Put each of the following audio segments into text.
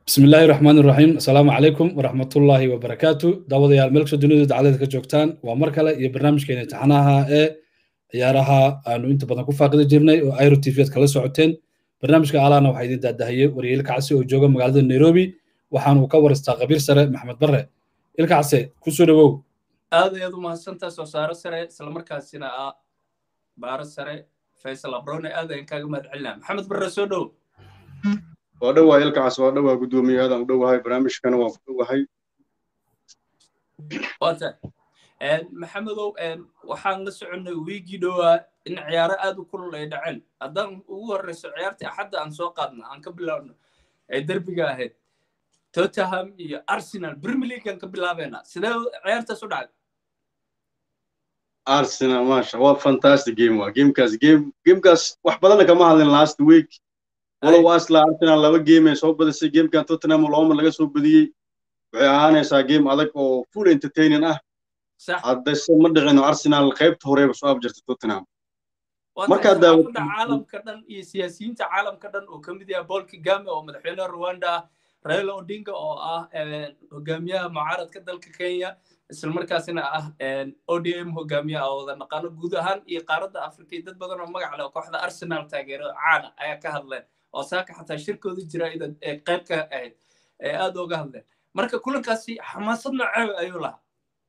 bismi illaahi raxmaan iraxiim assalaamu calaykum waraxmatullaahi wabarakaatu daawadayaal meel kastoo dunida dacalada ka joogtaan waa mar kale iyo barnaamijkeena imtixaanaha ee ciyaaraha aanu inta badan ku faaqidi jirnay oo airo t v ad kala socoteen barnaamijka alaana waxaa idin daadahayey wariye ilkacsi oo jooga magaalada nairobi waxaanu ka waristaa qabiir sare maxamed barre ilkacse kusoo dhowow aad ayaad u mahadsantaa soo saaro sare islamarkaasina ah baaro sare faysal abrone aad ayaan kaaga mahad celinaa maxamed barre soo dhow waa dhowahay ilkacaas waa dhowaa guddoomiye aadaan u dhowahay barnaamijkana waan ku dhowahay wata maxamedow waxaan la soconnay wiigii dhowaa in ciyaaro aad u kulul ay dhaceen haddaan ugu horreyso ciyaartii axadda aan soo qaadna aan ka bilaabno ee derbiga ahayd tottenham iyo arsenal premier league aan ka bilaabeynaa sidee ciyaartaas u dhacday arsenal maasha waa fantastic game waa gamekaas game gamekaas wax badanna kama hadlin last week walow asla arsenal laba game ay soo badisay gamekan tottenham looma laga soo badiyey waxay ahaanaysaa game adag oo full entertaining ah haddase ma dhicino arsenal qaybta horeba soo abjirta tottenham markaa daawada caalamka dhan iyo siyaasiyiinta caalamka dhan oo ka mid yahay paul kagame oo madaxweynaha rwanda ah raila odinga oo ah hogaamiyaha mucaaradka dalka kenya isla markaasina ah odm hogaamiyaha oo wada naqaano guud ahaan iyo qaaradda afrika iyo dad badan oo magac leh oo kooxda arsenal taageero caana ayaa ka hadleen oo saaka xataa shirkooda jira ee qayb ka ahayd ee aad ooga hadleen marka kulankaasi xamaasad noocee ayuu lahaa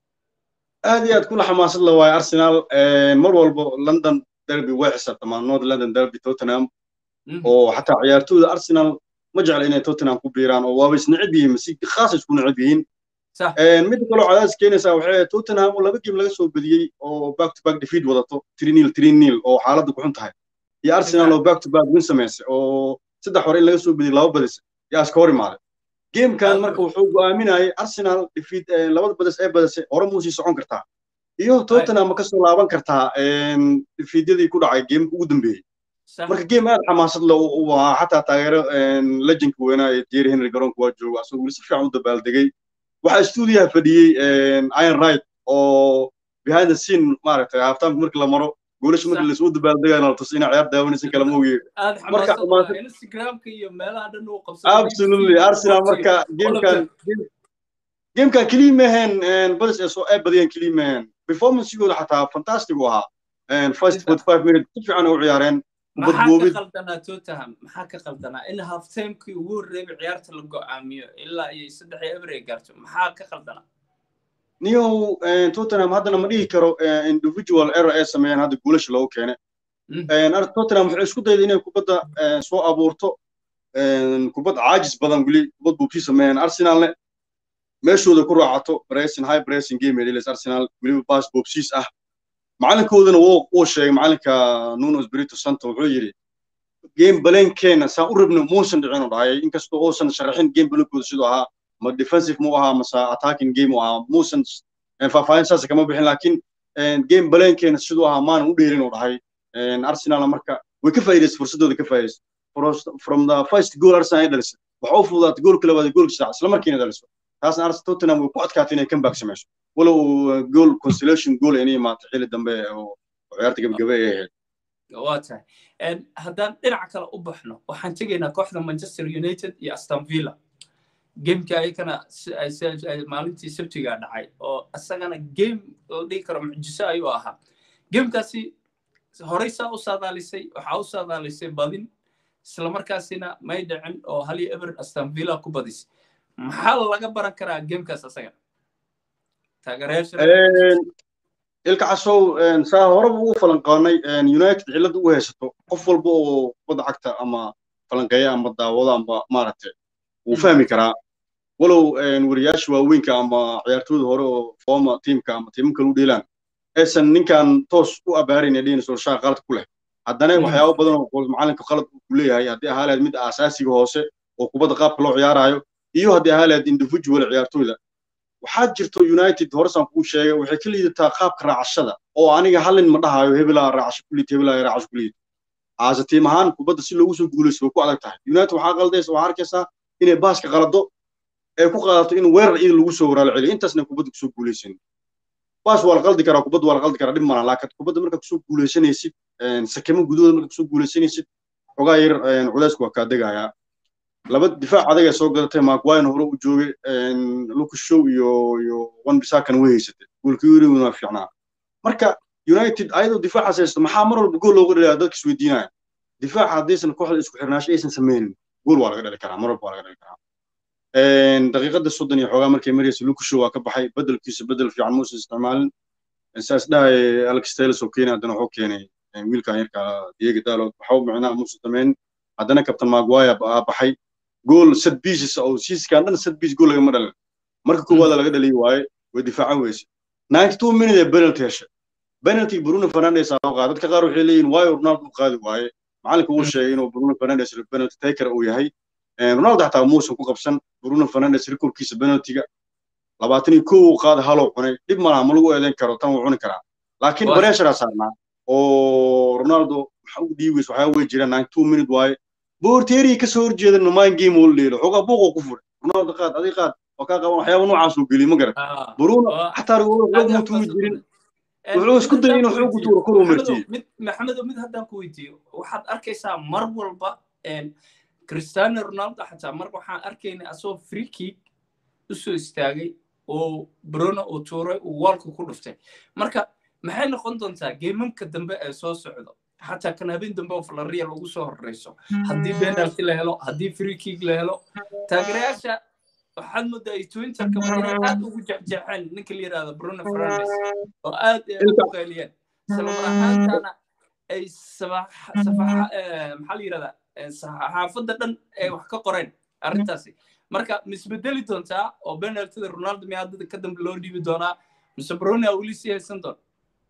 aad iyo aad kula xamaasad la waayo arsenal mar walbo london derby way xisaabtamaan north london derby tottenham oo xataa ciyaartooyda arsenal ma jecla inay tottenham ku biiraan oo waaba isnecib yihiin si khaas isku necib yihiin midda kaloo cadaadis keenaysaa waxay tottenham oo laba game laga soo badiyey oo back to back defeat wadato trinil trinil oo xaaladda ku xun tahay iyo arsenal oo back to back win samaysay oo saddex hore in laga soo badiyey laba badis yaa iska hor imaaday gamekan marka wuxuu go'aaminayay arsenal defeat labada badis ee badisay hore muu sii socon kartaa iyo tottenham ma kasoo laaban kartaa defeatyadii ku dhacay gameka ugu dambeeyey marka game aad xamaasad le u ahaa xataa taageero legendka weynaa ee jerry henry garoonka waa jooga asagoo weli si fiican u dabaaldegay waxaa stuudiyaha fadhiyey iron right oo behind the scene maaragtay halftimeku markii la maro goolasha markii lasoo dabaaldegayna la tusi inay ciyaar daawanaysan kala mooye marka instagramka iyo meelaha dhan uu absolutely arsenal marka gamekan gamekan keliya maheen badis ee soo ay badiyeen keliya maheen performancegooda xataa fantastic u ahaa first forty five minutes si fiican u ciyaareen maxaa ka qaldanaa tottenham maxaa ka qaldanaa in halftimekii ugu horreeyay ciyaarta la go'aamiyo ilaa iyo saddex iyo eber ay gaarto maxaa ka qaldanaa niyow tottenham haddana ma dhihi karo individual error ay sameeyeen hadda guulasha loogu keenay tottenham waxay isku dayday inay kubadda soo abuurto kubad caajis badan weli kubad buubsii sameeyeen arsenalne meeshooda ku raacato bracing high bracing game ay arsenal weliba baas buubsiis ah macalinkoodana wuu sheegay macalinka nuno espirito santo wuxuu yidhi game balenkeena saan u rabno muusan dhicin u dhahayay inkastoo uusan sharaxin game balenkooda siduu ahaa ma defensive mu ahaa mase attacking game u ahaa muusan faahfaahin saas kama bixin laakiin game balenkeena siduu ahaa maanan u dheerin u dhahay arsenal marka way ka faa'iidaysay fursadooda ka faa'iidaysay from the first goal arsenal ay dhalisay waxa u fududaatay goolka labaad goolka saddex isla markiina dhaliso taasna arsenal tottenham way ku adkaatay inay comeback samayso walow goal consolation goal inay imaato xilli dambe oo ciyaarta gabagabe ay ahayd waa tahay haddaan dhinaca kale u baxno waxaan tegaynaa kooxda manchester united iyo aston villa gamekii ayakana maalintii sabtigaa dhacay oo isagana game la dhihi karo mucjiso ayuu ahaa gamekaasi horey saa u saadaalisay waxaa u saadaalisay badin islamarkaasina may dhicin oo hal iyo eber aston villa ku badisay maxaa laga baran karaa gamekaas asaga ilka casow saa horeba ugu falanqaanay united cilladda u haysato qof walba oo kubadda cagta ama falanqeeya ama daawado amba maaragtay wuu fahmi karaa walow wariyaasha waaweynka ama ciyaartooyda hore oo forma tiimka ama tiimam kale u dheelaan aysan ninkan toos u abaarayn ee dhihin solshaa qalad ku leh haddana waxyaabo badan oo macalinka qalad ku leeyahay haddii ahaa lahayd mid aasaasiga hoose oo kubadda qaabka loo ciyaarayo iyo haddii ahaa lahayd individual ciyaartooyda waxaa jirto united horesaan kuu sheegay waxay ka liidataa qaabka raacashada oo aniga hallin ma dhahayo hebelaa raacasho ku liid hebelaa raacasho ku liid aase tiim ahaan kubadda si loogu soo guulaysto way ku adag tahay united waxaa qaldaysa waxaa arkaysaa inay baaska qalado ee ku qaadato in weerar iyada lagu soo waraalo celiyo intaasna kubadda kusoo guulaysan baas waa la qaldi karaa kubadda waa la qaldi karaa dhib malan laakiin kubadda markaa kusoo guulaysanaysid sakamo gudahooda markaa kusoo guulaysanaysid xogaa yar culaysku waa kaa degayaa laba difaac adagay soo gadatay maguire hore u joogay lucas show iyo iyo wan bisakana way haysatay goolkii yuriguna waa fiicnaa marka united ayadoo difaacaas haysto maxaa mar walba gool looga dhalaya dadka isweydiinaya difaaca haddaysan kooxda isku xirnaasho aysan sameynin gool waa laga dhali karaa mar walba waa laga dhali karaa daqiiqada soddon iyo xoogaa markay maraysa lucas show waa ka baxay bedelkiisa bedel fiican muusan isticmaalin saas dhahay alex taylor oo keenay haddana wuxuu keenay wiilkan yarka diego dalot waxba micnaha muusan sameynin haddana captain maguire aa baxay gool sad pieces oo siiskan dhan sad piece gool lagama dhalin marka koowaada laga dhaliyi waaye way difaacan weyse ninety two minute ee penalty heshay penalty bruno fernandes aa loo qaaday dadka qaar waxay leeyihin waayo ronaldo u qaadi waaye macalinka uu sheegay inuu bruno fernandes penalty taker uu yahay ronaldo xataa muusan ku qabsan bruno fernandes rekorkiisa penaltyga labaatan iyo kow uu qaada haloo cunay dhib malaha ma lagu eedeyn karo tan wuu cuni karaa laakiin bareesharaa saarnaa oo ronaldo waxa u dhiibays waxaa wey jiraan ninety two minute waaye boorteeriyi ka soo horjeeda numaan game oo leelo xoogaa buuqoo ku furay ronaldo qaad adig qaad oo kaa qaban waxyaaba noocaas uu geliy ma garan bruno xataa rigoodo xoog ma tuuri jirin wuxuu isku dayay inuu xoog u tuuro kuruu martiyey maxamedo mid haddaan ku weydiiyo waxaad arkaysaa mar walba cristiano ronaldo xataa mar waxaan arkaynay asagoo free kick usoo istaagay oo bruno uu tuuray uu waalka ku dhuftay marka maxay noqon doontaa geemamka dambe ee soo socdo xataa kan habeen dambe oo falaria lagu soo horreyso haddii penalty la helo haddii free kick la helo taageerayaasha waxaad moodaa ay twinterka inay aad ugu jexjeexeen ninka la yidhahdo bruno fernandes oo aad ugu qayliyeen islamar ahaantana ay maxaa la yidhahdaa saxaafadda dhan ay wax ka qoreen arrintaasi marka misbedeli doontaa oo penaltida ronaldo miyaa hadda ka dambe loo dhiibi doonaa mise bruno aa weli sii haysan doona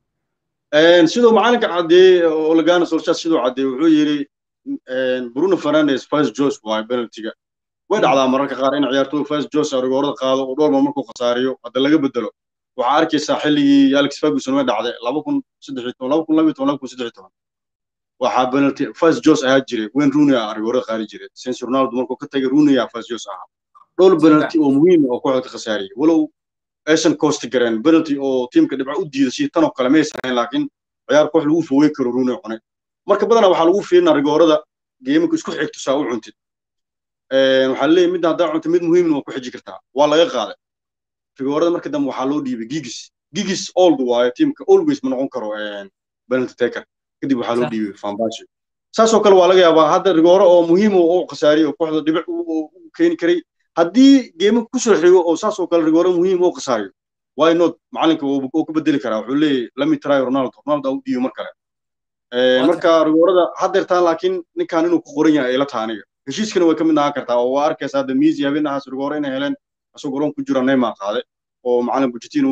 siduu macalinka caddeeyey olegana solshas siduu caddeeyey wuxuu yidhi bruno fernandes first jos waayo penaltiga way dhacdaa mararka qaar in ciyaartooy first jos rigoorada qaado oo dhowrba markuu khasaariyo hadda laga bedelo waxaa arkaysaa xilligii alex ferguson way dhacday laba kun saddex toban laba kun laba toban laba kun saddex toban waxaa penalty first jos ahaa jiray wayne rooney aa rigoorada qaadi jiray since ronaldo markuu ka tagay rooney aa first jos ahaa dhowr penalty oo muhiim oo kooxda ka khasaariyey walow aysan koosti gareen penalty oo tiimka dhibca u diida si tanoo kale maysan ahayn laakiin ciyaar koox lagu fowey karo rooney cunay marka badanaa waxaa lagu fiirinaa rigoorada geemaka isku xigto saa u cuntid waxaa leeyahy midda haddaa cunta mid muhiimna waa ku xiji kartaa waa laga qaaday rigoorada marka dambe waxaa loo dhiibay gigis gigis old waayo tiimka always ma noqon karo penalty taker kadib waxaa loo dhiibay fambashi saasoo kale waa laga yaabaa hadda rigooro oo muhiim oo khasaariyo oo kooxda dhibic u keeni karay haddii geemaka kusoo xigo oo saasoo kale rigooro muhiim oo khasaariyo why not macalinka oo ka bedeli karaa wuxuu leeyahy lami try ronaldo ronaldo u dhiibo mar kale marka rigoorada haddeertaan laakiin ninkan inuu ku qoran yahay ayla taha aniga heshiiskana way ka mid ahaan kartaa oo waa arkaysa hadda miisi habeenahaas rigooro inay heleen asagoo garoon ku jira neymar qaaday oo macalin bujitin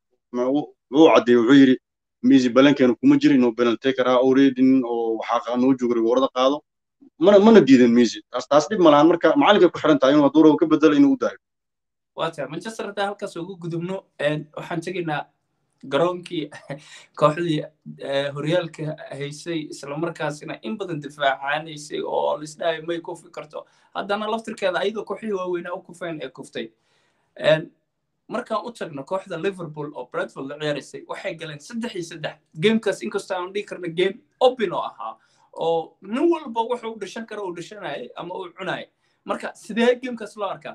uu caddeeyey wuxuu yidhi miisi balankeenu kuma jira inuu penalty karaa alreadin oo waxaa noo jooga rigoorada qaado mana mana diidan miisi taas taas dhib malahan marka macalinkay ku xiran tahay inuu hadduu rabo ka bedelo inuu u daayo wata manchester haddaan halkaas ugu gudubno waxaan tegaynaa garoonkii kooxdii horyaalka haysay islamarkaasina in badan difaacaanaysay oo lisdhahay may kufi karto haddana laftirkeeda ayadoo kooxihii waaweynaa u kufeen ee kuftay markaan u tagno kooxda liverpool oo bradford la ciyaaraysay waxay galeen saddex iyo saddex gamekaas inkastoo aan dhihi karna game open oo ahaa oo nin walba wuxuu u dhashan karo uu dhashanayay ama uu cunayay marka sidee gamekaas loo arkaa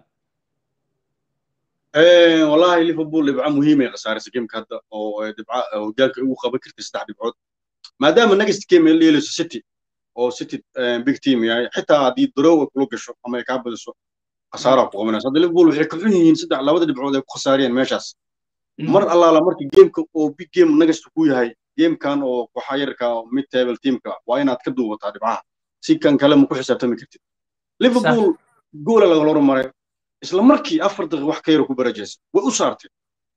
wallahi liverpool dhibco muhiimay khasaarisay gameka hadda oo dhibca hogaalka ugu qaban kartay saddex dhibcood maadaama next game ay leelayso city oo city big team yahay xitaa haddii darow ay kula gasho ama ay kaa badiso khasaaraa ku qabanaysa hadda liverpool waxay ka xun yihiin saddex labada dhibcood ay ku khasaariyeen meeshaas mar allaala marka gameka oo big game nagasta ku yahay gamekan oo waxa yarka mid table teamka waa inaad ka duubataa dhibcaha si kan kale ma ku xisaabtami kartid liverpool goola laga hormaray isla markii afar daqiiq wax ka yara ku barajaysa way u saartay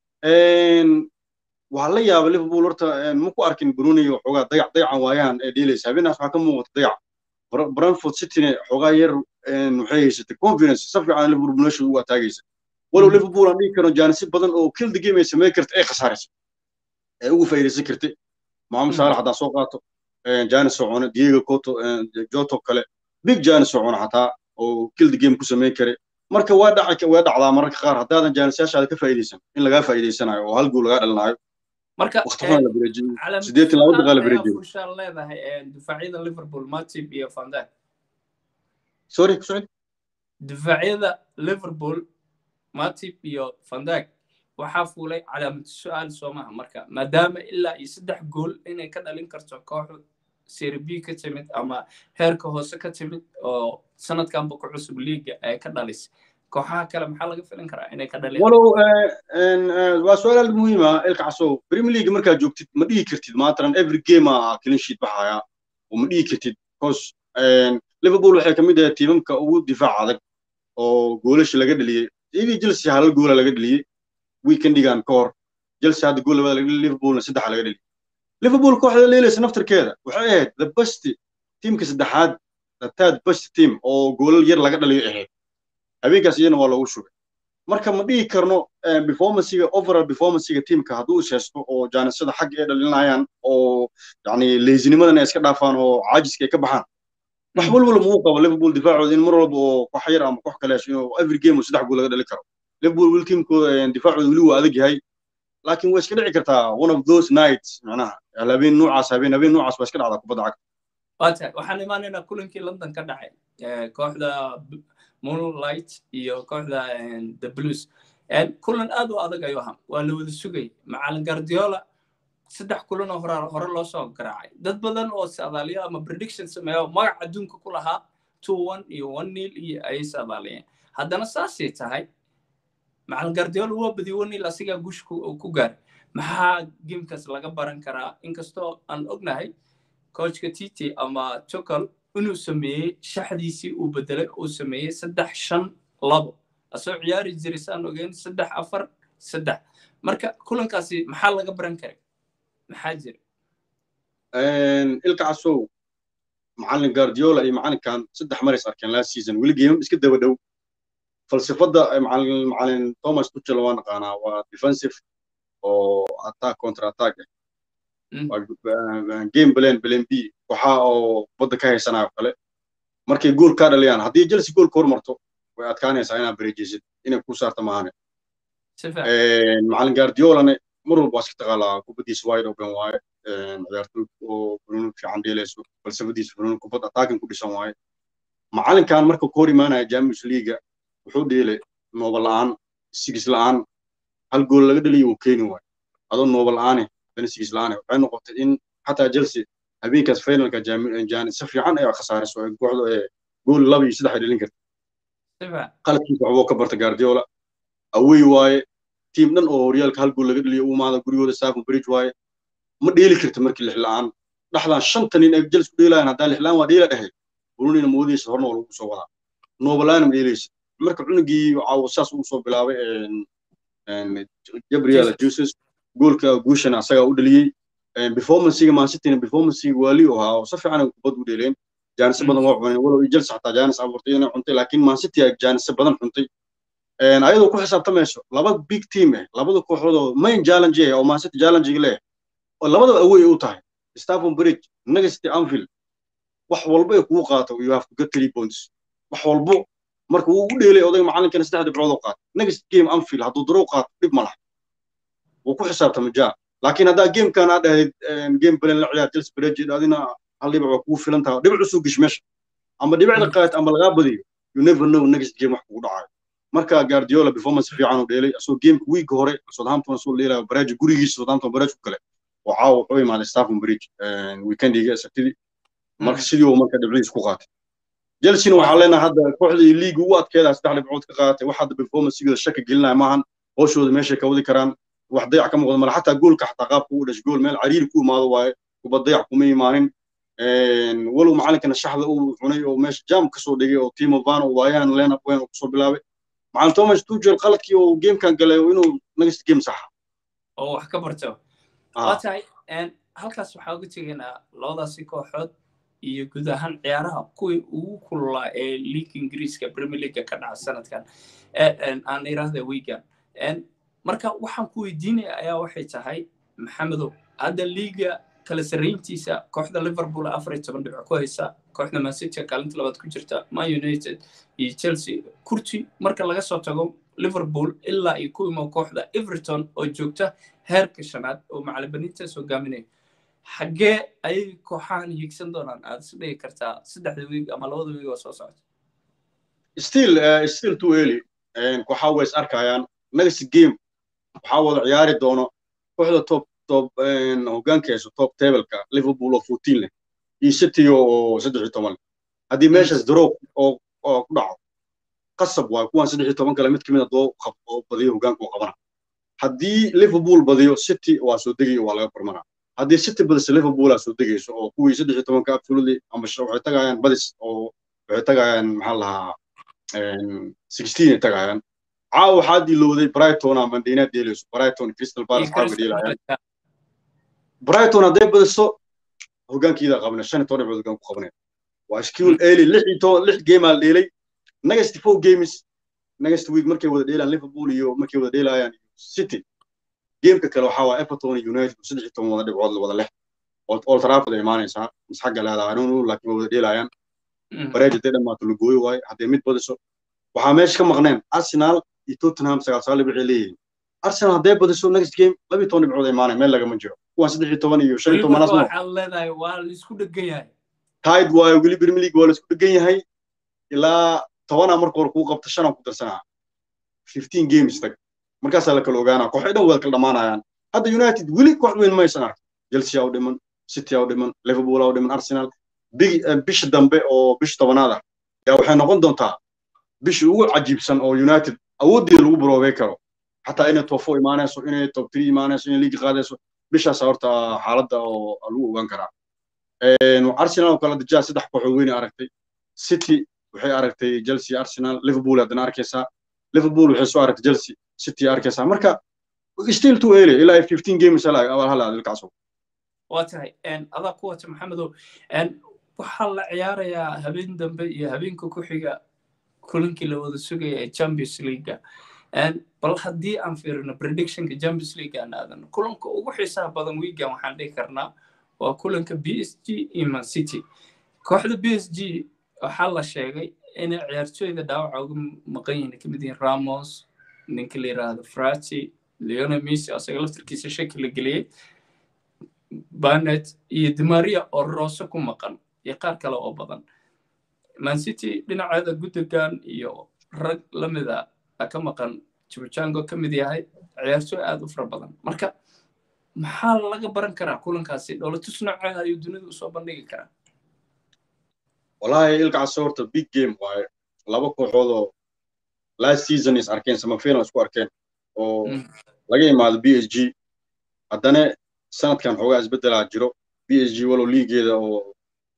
waxaa la yaaba liverpool horta ma ku arkin brunei xoogaa dayac dayacan waayahan ee dheelaysa habeenaas waxaa ka muuqata dayac brentford cityne xoogaa yar waxay haysatay confidence si fiican liverpool meesha ugu ataagaysa walow liverpool aan dhihi karo jaanisi badan oo kill the game ay samayn karta ay khasaaraysa ee ugu faa'iidaysan kartay maxamed saalax haddaan soo qaato janis oo cune diego coto joto kale big janis oo cune xataa oo kill the game ku samayn karay marka waa dhaca waa dhacdaa mararka qaar haddaadan jaanisayaashaada ka faa'iidaysan in lagaa faa'iidaysanayo oo hal gool lagaa dhalinayo marka waqtigan la bareejiyey sideetan laba daqiiqa la bareejiyey fushaan leedahay difaacyada liverpool matip iyo van dijk sorry ku socod difaacyada liverpool matip iyo vandag waxaa fuulay calaamad su-aal soomaha marka maadaama ilaa iyo saddex gool inay ka dhalin karto kooxu serbi ka timid ama heerka hoose ka timid oo sanadkanba ku cusub liiga ay ka dhalisay kooxaha kale maxaa laga filin karaa inay ka dhaliyaan walow waa su-aal aad muhiima ilka casow premier league markaad joogtid ma dhihi kartid maatalan every game a clean sheet baxaya oo ma dhihi kartid because liverpool waxay ka mid ahayd tiimamka ugu difaac adag oo goolasha laga dheliyey iyadii chelsea halal goola laga dheliyey weekendigan ka hor chelsea hadda gool labada laga dheliyey liverpoolna saddexa laga dheliyey liverpool kooxda leelaysa naftarkeeda waxay ahayd the best tiimka saddexaad the third best team oo goolal yar laga dhaliyo ahayd habeenkaas iyana waa loogu shugay marka ma dhihi karno performancega overall performancega tiimka hadduu is haysto oo jaanisada xagga ay dhalinayaan oo yani leysinimadan ay iska dhaafaan oo caajiska ay ka baxaan wax walwala muu qabo liverpool difaacooda in mar walba oo koox yar ama koox kale hesho inuu every game saddex gool laga dhali karo liverpool weli tiimkooda difaacooda weli waa adag yahay laakiin way iska dhici kartaa one of those nights macnaha habeen noocaas habeen habeen noocaas waa iska dhacdaa kubadda cagta wata waxaan imaanaynaa kulankii london ka dhacay kooxda moonlight iyo kooxda the blues kulan aad u adag ayuu ahaa waa la wada sugay macalin guardiola saddex kulan oo hore hore loo soo garaacay dad badan oo saadaaliyo ama prediction sameeyo magac adduunka ku lahaa two one iyo one nil iyo ayay saadaaliyeen haddana saasay tahay macalin guardiola waa badiyey one nil asigaa guush ku gaaray maxaa gamekaas laga baran karaa inkastoo aan ognahay coachka titi ama tucal inuu sameeyey shaxdiisii uu bedelay uu sameeyey saddex shan labo asoo ciyaari jiray saan ogeyn saddex afar saddex marka kulankaasi maxaa laga baran karay maxaa jira ilka casow macalin guardiola iyo macalinkan saddex maris arkeen last season weli geemam iska daba dhow falsafadda macalin macalin thomas tuchel waa naqaanaa waa defensive oo attack counter attack ah game plan plan b waxa oo badda ka haysanaayo kale markay gool kaa dhaliyaan haddii chelsea gool ka hormarto way adkaanaysaa inaad bareejeysid inay ku saarta maahane macalin guardiolane mar walba waa iska taqaalaa kubaddiisa wide open waaye ciyaartoy oo funuun fiican dheelayso falsafadiisa funuun kubad attacking ku dhisan waaye macalinkan marka ku hor imaanaya champions leaga wuxuu dheelay nooba la'aan sigis la'aan hal gool laga dhaliyo uu keeni waayo adoo nooba la'aane haddana sigis la'aane waxay noqotay in xataa chelsea habeenkaas finalka jaani si fiican ay khasaarayso ay kooxdu ee gool laba iyo saddex ay dhalin karta qaladkiisa waxbuu ka barta guardiola awey waaye tiim dhan oo horyaalka hal gool laga dhaliyo u imaada gurigooda staffon bridge waaye ma dheeli karta markii lix la'aan dhaxdan shanta nin ay jels ku dheelayaan haddaan lix la'aan waa dheela dhahay brunina moodaysa horna waa lagu soo wadaa noobalaana ma dheelaysa marka cunugii caawo saas uu soo bilaabay gabriel jesus goolka guushana asagaa u dhaliyey performancega mansityna performancega waali u ahaa oo si fiican ay kubad u dheeleen jaanise badan waa cuneen walow jels xataa jaanis abuurtay inay cuntay laakiin mancity ay jaanise badan cuntay ayadoo ku xisaabtamayso laba big team eh labada kooxood oo main challenge eh oo mancity challenge leh oo labadaba away u tahay staffon bridge negasty anfield wax walba ay kugu qaato you have to get three points wax walbo marka wuu u dheelay odayga macalinkana saddex dhibcood oo qaato next game anfield hadduu darow qaato dhib ma laha wuu ku xisaabtama jaa laakiin haddaa gamekan aad dhahayd game plan la ciyaar chelsea bridge adina hal dhibic waa kugu filan tahay dhibic usoo gish meesha ama dhibicda qaat ama lagaa badiyo you never know next game wax kugu dhacayo marka guardiola performance fiican uu dheelay asoo gameka week hore southampton soo dheelayo baraaji gurigiisa southampton baraaji ku kale oo caawa wuxuu imaaday staffon bridge weekendiga sabtidii marka sidii uu marka dhibcidiis ku qaatay chelsea waxaa leenahay hadda kooxdii liiga ugu adkeeda saddex dhibcood ka qaadatay wax hadda performanceigooda shaka gelinaya maahan hooshooda meeshay ka wadi karaan wax dayac ka muuqda male xataa goolka xataa qaabka u dhashay gool meel cariiri ku imaado waaye kubad dayac kuma imaanin walow macalinkana shaxda uu cunay oo meesha jam kasoo dhigay oo timo van oo waayahan lenap weyn oo kusoo bilaabay macalin thomas tuchel qaladkii oo gamekan galay inuu next game saxa oo wax ka barto waa tahay halkaas waxaa uga tegaynaa labadaasi kooxood iyo guud ahaan ciyaaraha kuwii ugu kululaa ee league ingiriiska premier league ka dhaca sanadkan aan iraahda wigan marka waxaan ku weydiinaya ayaa waxay tahay maxamedow hadda liiga kala sarrayntiisa kooxda liverpool afar iyo toban dhibco ku haysa kooxda mancity kaalinta labaad ku jirta man united iyo chelsea kurti marka laga soo tago liverpool ilaa iyo ku imo kooxda everton oo joogta heerka shanaad oo macalibaniintaas hogaaminaya xaggee ayay kooxahan hiigsan doonaan aad is dhigi kartaa saddexda wiig ama labada wiig oo soo socota still still too early kooxaa way is arkayaan next game waxaa wada ciyaari doono kooxda top top hoggaanka hayso top tableka liverpool oo fourteen leh iyo city oo saddex iyo toban leh haddii meeshaas draw oo oo ku dhaco qasab waayo kuwan saddex iyo toban kale mid kamid a doo oo badiyo hoggaanka oo qabana haddii liverpool badiyo city waa soo degayo waa laga barmana haddii city badisa liverpool aa soo degayso oo kuwii saddex iyo tobanka absolutely ama waxay tagayaan badis oo waxay tagayaan maxaa lahaa sixteen ay tagayaan caawa waxaa dilowday brighton ama mandina deelayso brighton crystal palace caawa deelayaan brighton hadday badiso hoggaankiida qabna shan iyo toban dhibcood hoggaan ku qabanaya waa skill early lix iyo toban lix game aa dheelay next four games next week markay wada dheelayaan liverpool iyo markay wada dheelayaan city gameka kale waxaa waa everton iyo united saddex iyo toban wada dhibcood wada leh old trafford ay imaanaysaa mis xagga leedahay anuu laakiin waa wada dheelayaan bareej hadday dhammaato lagooyo waayo hadday mid badiso waxaa meesha ka maqneen arsenal iyo tottenham sagaal sagaal dhibcay leeyihiin arsenal hadday badiso next game laba iyo toban dhibcood ay imaanaya meel lagama jiro kuwan saddex iyo toban iyo shan iyo tobanaas waxaad leedahay waa la isku dhegan yahay tide waayo weli premier league waa la isku dhegan yahay ilaa tobanaa marka hore kuu qabta shanaa ku darsanaa fifteen games tag markaasaa la kala ogaanaa kooxay dhan wada kala dhamaanayaan hadda united weli koox weyn maysan ark chelsea aa u dhiman city aa u dhiman liverpool aa u dhiman arsenal bisha dambe oo bisha tobanaad ah yaa waxay noqon doontaa bisha ugu cajiibsan oo united awooddeeda lagu baroobey karo xataa inay top four imaanayso inay top three imaanayso inay liigi qaadayso bishaas horta xaaladda oo lagu ogaan karaa arsenal oo kale dajaa saddex kooxood weyn aragtay city waxay aragtay chelsea arsenal liverpool haddana arkaysaa liverpool waxay soo aragtay chelsea city arkaysaa marka still too early ilaa fifteen games halaad ilkaaso waa tahay adaa ku wata maxamedow waxaa la ciyaarayaa habeen dambe iyo habeenka ku xiga kulankii la wada sugaya ee champions leaguea bal haddii aan fiirino predictionka champions league aan aadano kulanka ugu xiisaha badan wiigan waxaan dhihi karnaa waa kulanka b s g iyo man city kooxda b s g waxaa la sheegay inay ciyaartooyda dhaawaca uga maqan yihiin kamid yihiin ramos ninka la yiraahdo frati leona messi asaga laftarkiisa shaki la geliyey banet iyo dimaria oo roose ku maqan iyo qaar kale oo badan man city dhinaceeda guddigan iyo rag la mida ka maqan jibujango ka mid yahay ciyaartooy aad u fara badan marka maxaa laga baran karaa kulankaasi dhowlatus nooceeda ayuu dunidu usoo bandhigi karaa wallahi ilkaas horta big game waaye laba kooxood oo last season is arkeen samafinal isku arkeen oo laga imaado b s g haddana sanadkan xoogaa isbeddelaa jiro b s g walow liigeeda oo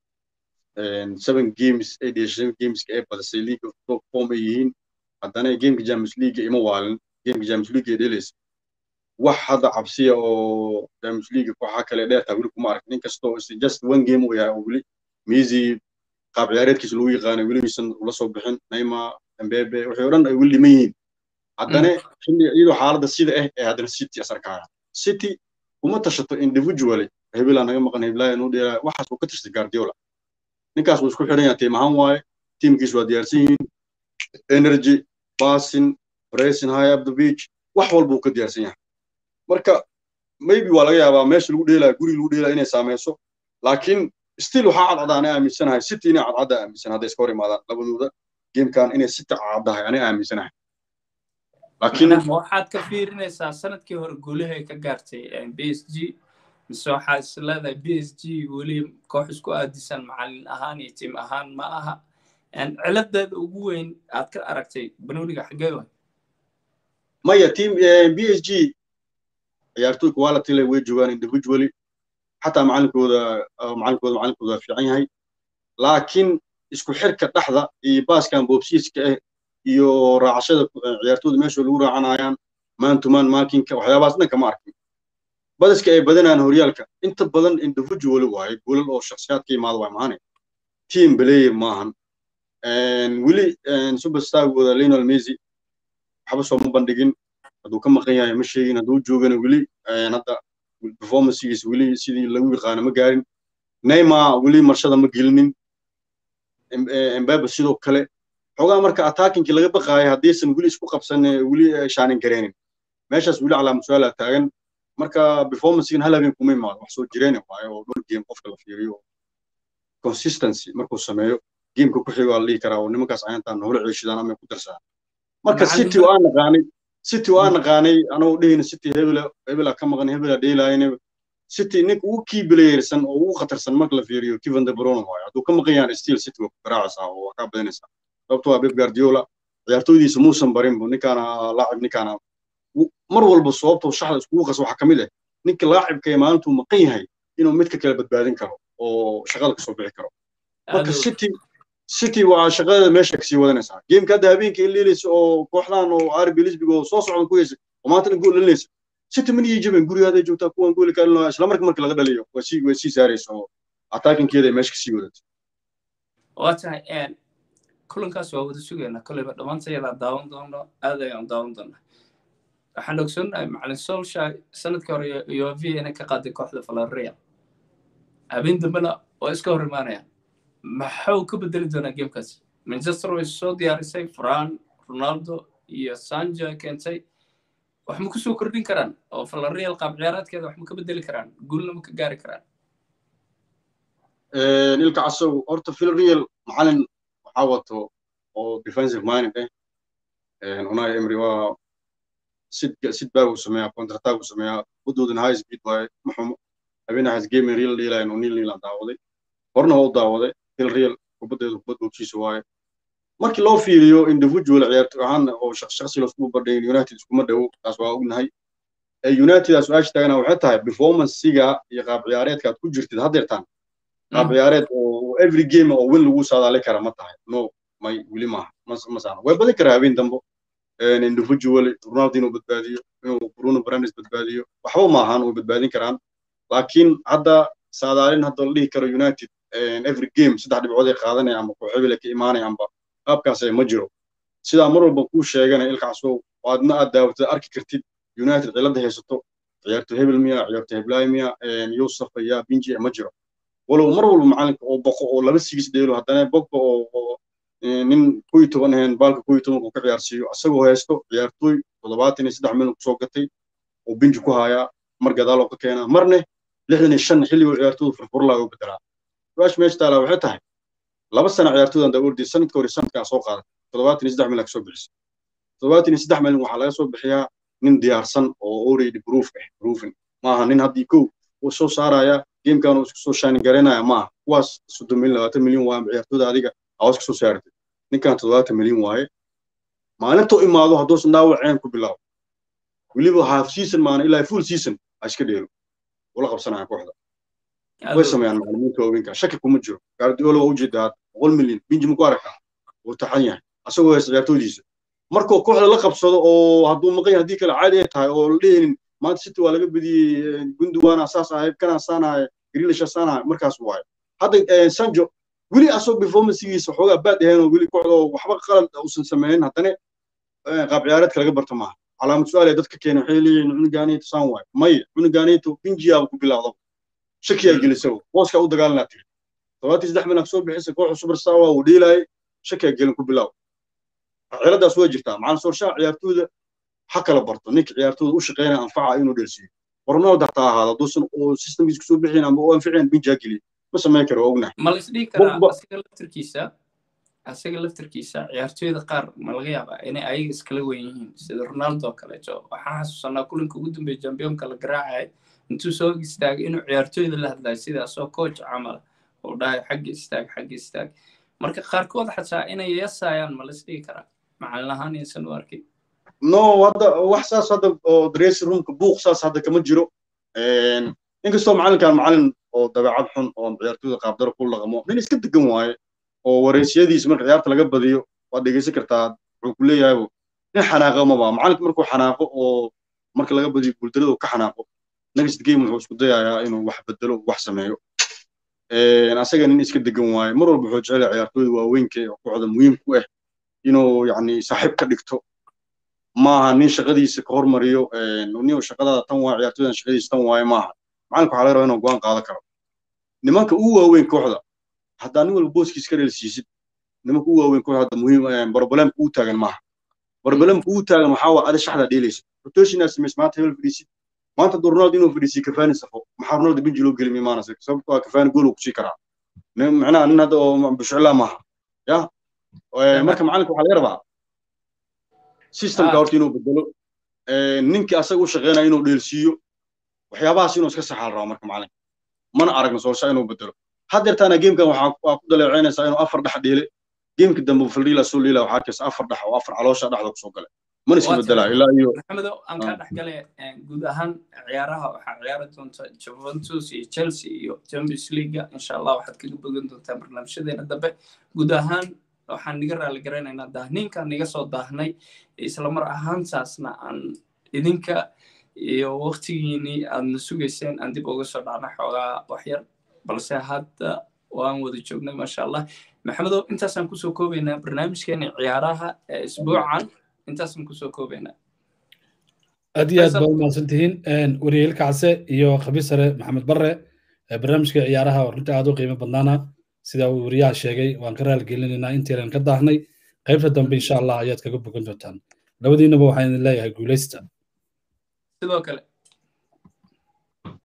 seven games ay dhiyay seven gameska ay badisay league of top form ay yihiin haddana gameka champions league ima waalin gameka champions league ay dhelaysa wax hadda cabsiya oo champions league kooxaha kale dheertaa weli kuma arkin inkastoo just one game uu yahay oo weli miisi qaab ciyaareedkiisa lagu yaqaanay weli miisan ula soo bixin neymar mbebe waxay o dhan ay weli dhiman yihiin haddana xilli iyadoo xaaladda sida ah ee haddana city as arkaya city kuma tashato individually hebelaa naga maqan heblaya nuu dheelaya waxaas uu ka tashtay guardiola ninkaas wuu isku xidhan yahay tiim ahaan waaye tiimkiis waa diyaarsan yihiin energy passing pressing high up the beach wax walba uu ka diyaarsan yahay marka maybe waa laga yaabaa meesha lagu dheelaya guri lagu dheelaya inay saameyso laakiin still waxaa cadcada anay aaminsanahay city inay cadcadda aaminsan hadday iska hor imaadaan labadooda gamekan inay city caddahay anay aaminsanahay laakiin waxaad ka fiirinaysaa sanadkii hore guulahay ka gaartay b s g mise waxaad is leedahay b s g weli koox isku aadisan macallin ahaan iyo tiim ahaan ma aha ciladeeda ugu weyn aad ka aragtay banooniga xaggee waay maya team b s g ciyaartoy quality leh way joogaan individually xataa macalinkooda macalinkooda macalinkooda waa fiican yahay laakiin isku xirka dhexda iyo baaskan boobsiiska ah iyo raacashada ciyaartooyda meesha lagu raacanayaan man to man markinka waxyaabahaas dhan kama arkin badiska ay badanayaan horyaalka inta badan individual waaye goolal oo shakhsiyaad ka yimaada waa maane team player maahan weli superstargooda lionel messi waxba soo ma bandhigin hadduu ka maqan yahay ma sheegin hadduu joogana weli hadda performancegiisa weli sidii lagu yaqaano ma gaarin neymar weli marshada ma gelinin embabe sidoo kale xoogaa marka attackinkii laga baqaaya haddaysan weli isku qabsan weli shaanin gareenin meeshaas weli calaamad su-aala taagan marka performancegan hal habeen kuma imaado wax soo jireena waayo oo dhowr game qofka la fiiriyo consistency markuu sameeyo geemka ku xigo waa la dhihi karaa oo nimankaas ayantaan noola ceeshidaan ama ku darsadaan marka city waa naqaanay city waa naqaanay anagoo dhehayna city hebela hebela ka maqan hebela dheelaayna city ninka ugu kii bilayersan oo ugu khatarsan marka la fiiriyo Kevin De Bruyne waayo hadduu ka maqan yahay still city waa ku garaacaysaa oo waa ka badanaysaa sababtoo ah Pep Guardiola ciyaartooydiisa muusan barin bu ninkaana laacib ninkaana mar walba sababtoo shaxda iskugu qas waxaa ka mid ah ninka laacibka ee maalintuu maqan yahay inuu midka kale badbaadin karo oo shaqada kasoo bixi karo marka city city waa shaqada meesha kasii wadanaysaa geemka hadda habeenkii in leelaysa oo kooxdan oo RB Leipzig oo soo socda ku heysa oo maanta gool dhalinaysa city man iyo jaban gurigaada joogtaa kuwan gool ka dhalinayo isla markii markii laga dhaliyo waa sii waa sii saaraysa oo attackinkeeda ay meesha kasii wadato waa tahay kulankaas waa wada sugaynaa kolleyba dhammaantayadaa daawan doono aad ayaan daawan doonaa waxaan ogsoonahay macalin solsha sanadkii hore uv inay ka qaaday kooxda valareal habeen dambena waa iska hor imaanayaan maxuu ka bedeli doonaa geemkaas manchester way soo diyaarisay fran ronaldo iyo sanja keentay wax ma kusoo kordhin karaan oo valareal qaab ciyaaraadkeeda wax ma ka bedeli karaan guulna ma ka gaari karaan ilka casow horta villarreal macalin waxaa wato oo defensive minded eh unai emery waa sid sid baa uu sameeyaa contrataag uu sameeyaa wadoodana high speed waaye ma xumo habeenahaas game real dhiilayan oo nil nilan daawaday horna waa u daawaday villarreal kubaddeedu kubad boobshiisa waaye markii loo fiiriyo individual ciyaartoy ahaan oo shakhsi laisku badhayn united iskuma dhowo taas waa ognahay united aa su-aasha taagana waxay tahay performancesiga iyo qaab ciyaareedka aad ku jirtid haddeertaan qaab ciyaareed oo every game oo win lagu saadaali kara ma tahay no may weli maaha ma saano way badin karaa habeen dambo individual ronaldo inuu badbaadiyo inuu bruno brandes badbaadiyo waxba maahan way badbaadin karaan laakiin hadda saadaalin hadda la dhihi karo united every game saddex dhibcood ay qaadanaya amba kooxebile ka imaanaya amba qaabkaas ma jiro sidaa mar walba kuu sheegana ilkaasoo aadna aad daawatad arki kartid united cilada haysato ciyaarto hebel miya ciyaarto heblaay miya yusuf ya binji ma jiro walow mar walba macalinka oo boqo oo laba sigis dheelo haddana bogba oo nin kuyi toban ahayn baalka kuyi tobanku ka ciyaarsiiyo isagoo haysto ciyaartooy toddobaatan iyo saddex milyan kusoo gatay oo binji ku hayaa mar gadaaloo ka keenaa marne lixdan iyo shan xilligoo ciyaartooydu furfurlaa u bedelaa su-aasha meesha taalaa waxay tahay laba sana ciyaartooydan daa ordi sanadka hore sanadkaa soo qaaday toddobaatan iyo saddex milyan kasoo bixisay toddobaatan iyo saddex milyan waxaa laga soo bixiyaa nin diyaarsan oo already proof ah proofing maaha nin haddii kow uu soo saaraya gamekan uu isku soo shaanin garaynaya maaha kuwaas soddon milyan labaatan milyan waaye ciyaartooyda adiga awas kasoo saaratay ninkan toddobaatan milyan waaye maalintuu imaado hadduusan dhaawaceen ku bilaabo weliba half season maana ilaa full season ha iska dheelo ula qabsanaya kooxda way sameeyaan macalimiinta waaweynka shaki kuma jiro gaardiola waa ujeeda hadda boqol milyan binji ma ku aragtaa wuu taxan yahay asagoo haysta ciyaartooydiisa markuu kooxda la qabsado oo hadduu maqan yahay haddii kale caadi ay tahay oo la dhehaynin maanta city waa laga bediyey gunduwaana saas ahay kana saanahay grilisha saanahay markaas waayo hadda sanjo weli asoo performancegiisa xoogaa baad ahayn oo weli kooxda oo waxba qalad uusan sameynin haddana qaab ciyaareedka laga barto maaha calaamad su-aal dadka keena waxay leeyihiin cunugaanayto saan waayo may cunugaanayto binjiyaaba ku bilaawda shakiyaa gelisa booska u dagaalanaa tiri toddobaatan saddex milyan soo bixisa kooxda superstar waa uu dheelaayay shakiyaa gelin ku bilaaw ciladaas way jirtaa macalin soorshaha ciyaartooyda ha kala barto ninka ciyaartooyda u shaqeynaya anfaca inuu dhelsiiyo ronaldo hataa ahaada hadduusan oo systemkiisa kusoo bixin ama oo anficin binjaa geliya ma samayn karo waa ognahay ma la isdhihi karaa asiga laftirkiisa asiga laftirkiisa ciyaartooyda qaar ma laga yaabaa inay ayaga iskala weyn yihiin sida ronaldo oo kaleeto waxaan xasuusanaa kulanka ugu dambeeya jambiyonka la garaacay intuu soo istaagay inuu ciyaartooyda la hadlayo sidaasoo coach camal uu dhahay xagga istaag xagga istaag marka qaarkood xataa inay yasayaan ma la isdhihi karaa macalin ahaan insan u arkin no hadda wax saas hadda oo dressing roomka buuq saas hadda kama jiro inkastoo macalinkan macalin oo dabeecad xun oo ciyaartooyda qaabdaro ku laqmo nin iska degan waaye oo wareysiyadiisa marka ciyaarta laga badiyo waad dhegeysan kartaa wuxuu ku leeyahay nin xanaaqo maba macalinka markuu xanaaqo oo marka laga badiyo guuldarada ka xanaaqo next game wuxuu isku dayayaa inuu wax bedelo wax sameeyo asaga nin iska degan waaye mar walba wuxuu jecel ciyaartooyda waaweynka oo kooxda muhiim ku ah inuu yani saaxiib ka dhigto maaha nin shaqadiisa ka hormariyo nin shaqadaada tan waa ciyaartooydan shaqadiisa tan waaye maaha macalinka waxaa laga rabaa inuu go'aan qaadan karo nimanka ugu waaweyn kooxda haddaa nin walba booskiis ka dheelsiisid nimanka ugu waaweyn kooxda hadda muhiim barbalemka ugu taagan maaha barbalemka ugu taagan waxaa waa adi shaxda dheelaysa rotation aad samays maanta hebel fadhiisid maanta hadduu ronaldo inuu fadhiisiyo kafaani safo maxaa ronaldo benji loo gelimi maanase sababto waa kafaani gool uu kusii karaa macnaha nin hadda oo bushcilaa maaha ya marka macalinka waxaa laga rabaa systemka horta inuu bedelo ninkii asaga u shaqeynaya inuu dheelsiiyo waxyaabahaas inuu iska saxaa la rabaa marka macalinka mana aragno soosha inuu bedelo haddeertaana gamekan waxaa ku daleecaynaysaa inuu afar dhex dhiile gameki dambe faldhiila soo liila waxaa arkaysa afar dhex oo afar caloosha dhexda kusoo gale mana iska bedelaa ilaa iyo maxamedo aan kaa dhex gale guud ahaan ciyaaraha waxaa ciyaari doonta juventus iyo chelsea iyo champions leaguea insha allah waxaad kaga bogan doontaa barnaamijyadeena dambe guud ahaan waxaan niga raali garaynaynaa daahniinkaan niga soo daahnay islamar ahaantaasna aan idinka iyo waktigiinii aadna sugayseen aan dib uga soo dhacnay xoogaa waxyar balse hadda waan wada joognay maasha allah maxamedow intaasaan kusoo koobaynaa barnaamijkeena ciyaaraha ee isbuucan intaasaan kusoo koobaynaa aad iyo aad baa umahadsan tihiin wariyeel kacse iyo khabiir sare maxamed barre barnaamijka ciyaaraha oo runtii aad u qiimo badnaana sida uu wariyaha sheegay waan ka raaligelinaynaa intaynan ka daahnay qaybta dambe insha allah ayaad kaga bogan doontaan labadiinaba waxaan idin leeyahay guulaysta sidoo kale